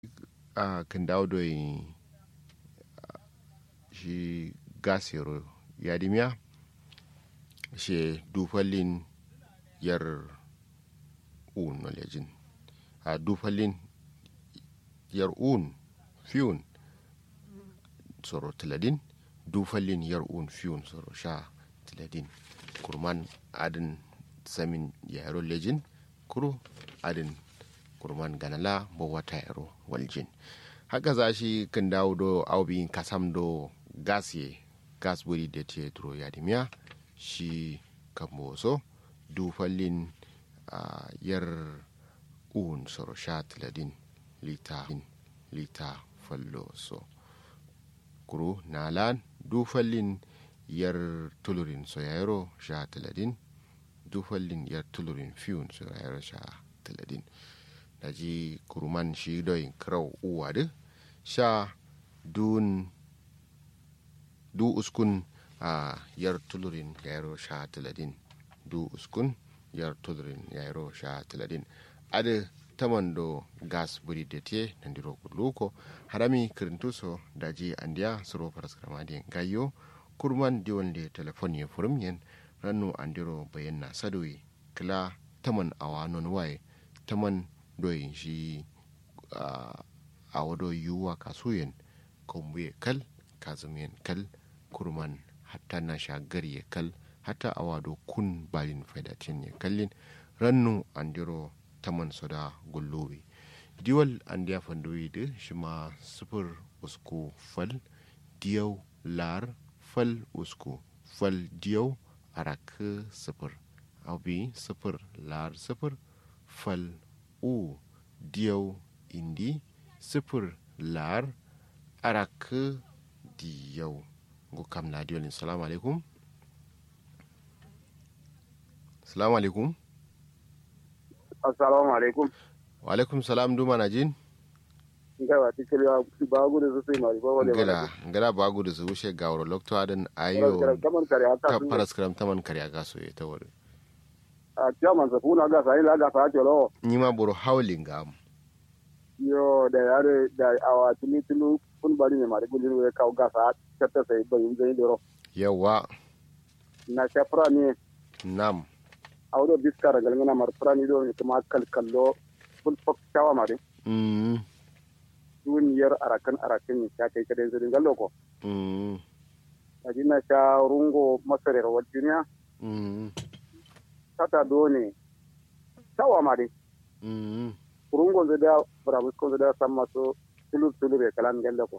a kan dawo da shi gasiro yadimiya shi dufallin yar un nolejin a dufallin yar un fiyun soro tiladin dufallin yar un fiyun soro sha tiladin kurman adin samin yaro lejin kuro adin kurman ganala bo wata yaro waljin haka za shi kan dawo do aubin kasam do gas ye gas buri da te duro yadimiya shi kan so dufallin uh, yar un soro sha tiladin lita lita fallo so kuro nalan dufallin yar tulurin soyayro sha tiladin dufallin yar tulurin fiyun soyayro sha tiladin da ji kuruman shi doyin krau uwa da sha dun du uskun a yar tulurin yayro sha tiladin du uskun yar tulurin yayro sha tiladin ada taman do gas buri da te nan diro luko harami kirintuso da ji andiya suro paraskrama di gayo kurman diwon da telefon ya furum yen rannu andiro bayan na sadoyi kila taman awa non waye taman doyin shi a wado yiwuwa kasuyen kombuye kal kazumiyen kal kurman hatta na shagar ya kal hatta a wado kun balin faidatin ya kallin rannu andiro taman soda gullobe diwal an diya fandoyi da shi ma sufur usku fal diyau lar fal usku fal diyau araka sufur abi sufur lar sufur fal u diyau indi sifir lar araka diyau go kam na diyolin salamu alaikum salamu alaikum assalamu alaikum wa alaikum salam duma na jin ngawa tikiri ba gudu su sai mari ba wale ngala ngala ba gudu su wuce ga wuro lokto adan ayo kaman kare aka ta paraskram taman kare aga so ta wuri a chairman sa funa ga sai la ga sa jolo ni ma buru howling ga am yo da yare da awa tuni tunu kun bari ne mari gudun we ka ga sa kata sai ba yin zai doro yawa na shafra ne nam awdo biskara gal ngana mar prani do ne kuma kal kallo ful fok chawa mari mm duniyar arakan arakan ne ta kai kadai zai gallo ko mm ajina ta rungo masarar wal duniya mm tata do ne chawa mari mm kurungo zai da barabus ko zai da san maso tulur tulur ya kalan galle ko